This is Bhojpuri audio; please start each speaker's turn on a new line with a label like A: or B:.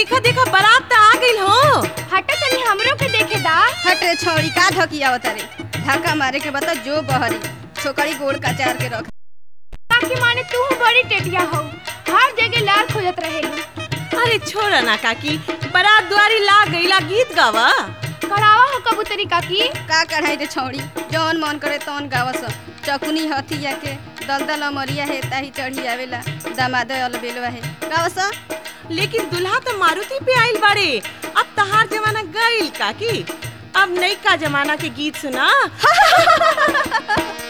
A: देखा देखा बारात त आ गइल हो
B: हटा तनी हमरो के देखे दा
C: हट रे छौड़ी का धकिया रे धक्का मारे के बता जो बहरी छोकरी गोड़ कचार के रख
B: काकी माने तू बड़ी टेटिया हो हर जगह लार खोजत रहेलू
A: अरे छोड़ा ना काकी बारात दुआरी ला गईला गीत गावा
B: करावा हो कबूतरी काकी
C: का कढ़ाई रे छौड़ी जौन मन करे तौन गावस चकुनी हथिया के दलदल अमरिया है ताही चढ़ी आवेला दामाद अलबेलवा है गावस
A: लेकिन दुल्हा तो मारुति पे आइल बाड़े अब तहार जमाना गइल काकी अब नई का जमाना के गीत सुना